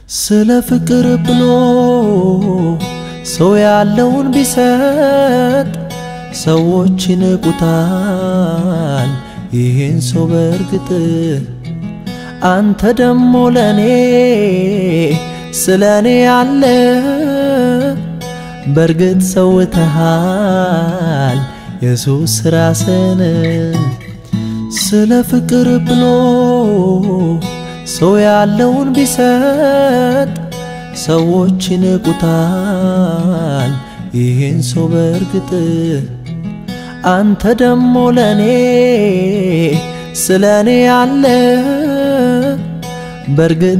ስለ ፍቅር ብሎ ሰው ያለውን ቢሰጥ ሰዎች ይንቁታል ይህን ሰው በእርግጥ አንተ ደሞ ለእኔ ስለ እኔ ያለ በእርግጥ ሰውተሃል ኢየሱስ ራስን ስለ ፍቅር ብሎ ሰው ያለውን ቢሰጥ ሰዎች ይንቁታል ይህን ሰው በእርግጥ አንተ ደሞ ለእኔ ስለ እኔ ያለ በእርግጥ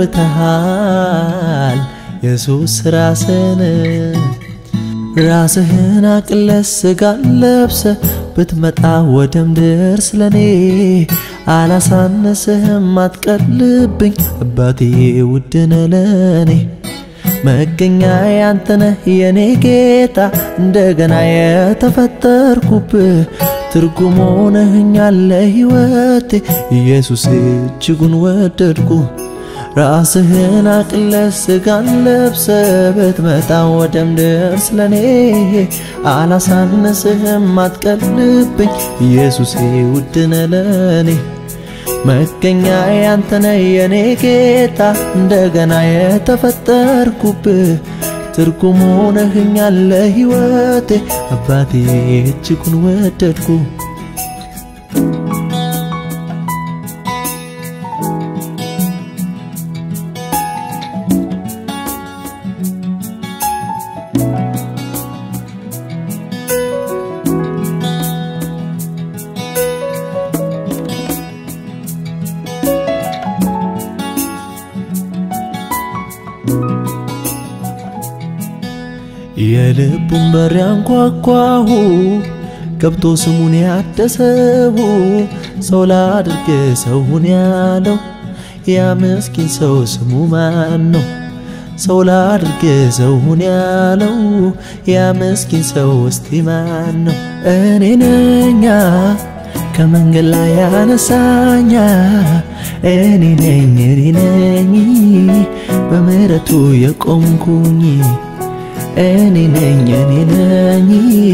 ሰውተሃል ኢየሱስ ራስን ራስህን አቅለስ ስጋን ለብሰ ብትመጣ ወደ ምድር ስለኔ አላሳነስህም አትቀልብኝ አባቴ ውድነ ለኔ መገኛ ያንተነህ የኔ ጌታ እንደገና የተፈጠርኩብህ ትርጉም ሆነህኛል ለሕይወቴ ኢየሱስ እጅጉን ወደድኩ ራስህን አቅለስ ስጋን ለብሰ ብትመጣ ወደ ምድር ስለኔ አላሳነስህም አትቀልብኝ ኢየሱሴ ውድነ ለኔ መገኛ ያንተነ የኔ ጌታ እንደገና የተፈጠርኩብህ ትርጉም ሆነህኛል ለሕይወቴ አባቴ እጅጉን ወደድኩ የልቡን በር ያንኳኳሁ ገብቶ ስሙን ያደሰው ሰው ላድርግ ሰውን ያለው ያ ምስኪን ሰው ስሙ ማን ነው? ሰው ላድርግ ሰውን ያለው ያ ምስኪን ሰው እስቲ ማን ነው? እኔ ነኛ ከመንገድ ላይ ያነሳኛ እኔ ነኝ እኔ ነኝ በምሕረቱ የቆምኩኝ እኔ ነኝ እኔ ነኝ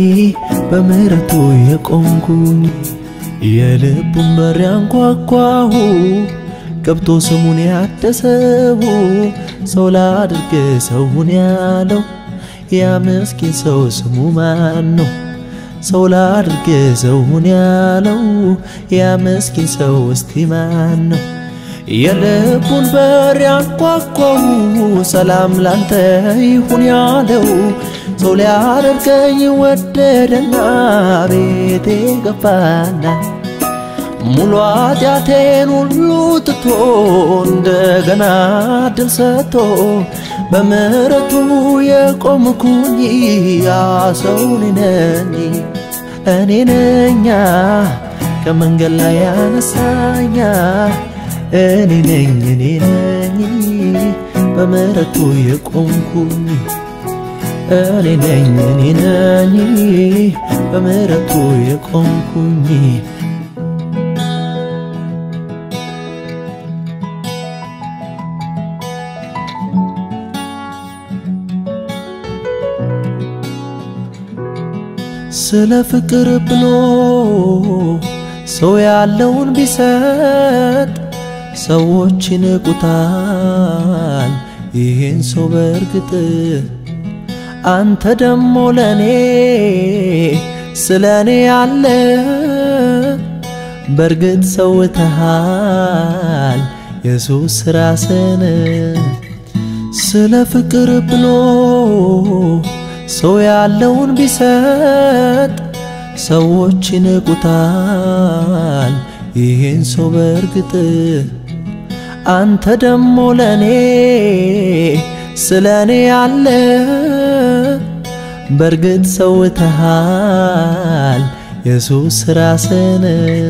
በምሕረቱ የቆምኩኝ የልቡን በር ያንኳኳሁ ገብቶ ስሙን ያደሰው ሰው ላድርግ ሰውን ያለው ያ ምስኪን ሰው ስሙ ማን ነው? ሰው ላድርግ ሰውን ያለው ያ ምስኪን ሰው እስቲ ማን ነው? የልቡን በር ያንኳኳው ሰላም ላንተ ይሁን ያለው ሰው ሊያደርገኝ ወደደና ቤቴ ገባና ሙሉ ኃጢአቴን ሁሉ ትቶ እንደገና ድል ሰጥቶ በምሕረቱ የቆምኩኝ ያ ሰው እኔ ነኝ እኔ ነኛ ከመንገድ ላይ ያነሳኛ እኔ ነኝ እኔ ነኝ በምሕረቱ የቆምኩኝ እኔ ነኝ እኔ ነኝ በምሕረቱ የቆምኩኝ ስለ ፍቅር ብሎ ሰው ያለውን ቢሰጥ ሰዎች ይንቁታል ይህን ሰው በእርግጥ አንተ ደሞ ለእኔ ስለ እኔ ያለ በእርግጥ ሰውተሃል ኢየሱስ ራስን ስለ ፍቅር ብሎ ሰው ያለውን ቢሰጥ ሰዎች ይንቁታል ይህን ሰው በእርግጥ አንተ ደሞ ለእኔ ስለ እኔ ያለ በእርግጥ ሰውተሃል ኢየሱስ ራስን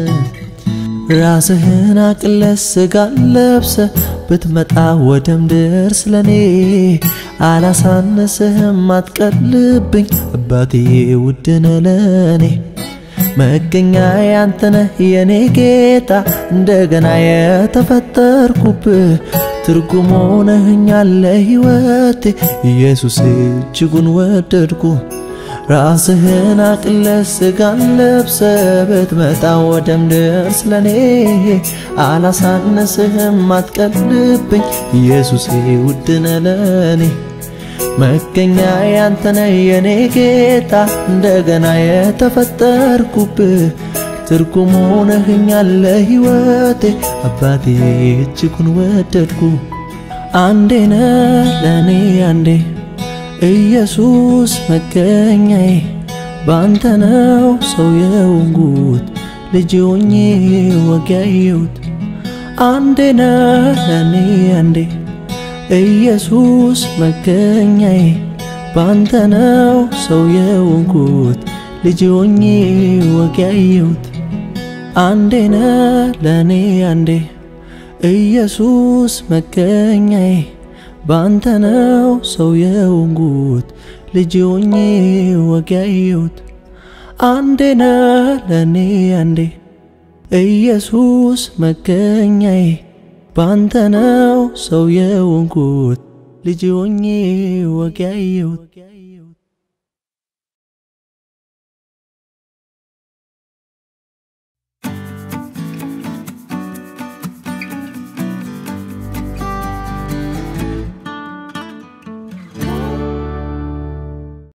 ራስህን አቅለስ ስጋን ለብሰ ብትመጣ ወደ ምድር ስለኔ አላሳነስህም አትቀልብኝ አባቴ ውድነ ለኔ መገኛ ያንተነህ የኔ ጌታ እንደገና የተፈጠርኩብህ ትርጉም ሆነህኛል ለሕይወቴ ኢየሱስ እጅጉን ወደድኩ ራስህን አቅለ ስጋን ለብሰ ብትመጣ ወደ ምድር ስለኔ አላሳነስህም አትቀልብኝ ኢየሱሴ ውድነ ለኔ መገኛ ያንተነ የኔ ጌታ እንደገና የተፈጠርኩብህ ትርጉም ሆነህኛል ለሕይወቴ አባቴ እጅጉን ወደድኩ አንዴ ነ ለእኔ አንዴ ኢየሱስ መገኛዬ ባንተ ነው ሰው የሆንኩት ልጅ ሆኜ ወግ ያየሁት አንዴ ነ ለእኔ አንዴ ኢየሱስ መገኛዬ ባንተ ነው ሰው የሆንኩት ልጅ ሆኜ ወግ ያየሁት አንዴ ነ ለእኔ አንዴ ኢየሱስ መገኛዬ ባንተ ነው ሰው የሆንኩት ልጅ ሆኜ ወግ ያየሁት አንዴ ነ ለእኔ አንዴ ኢየሱስ መገኛዬ ባንተ ነው ሰው የሆንኩት ልጅ ሆኜ ወግ ያየሁት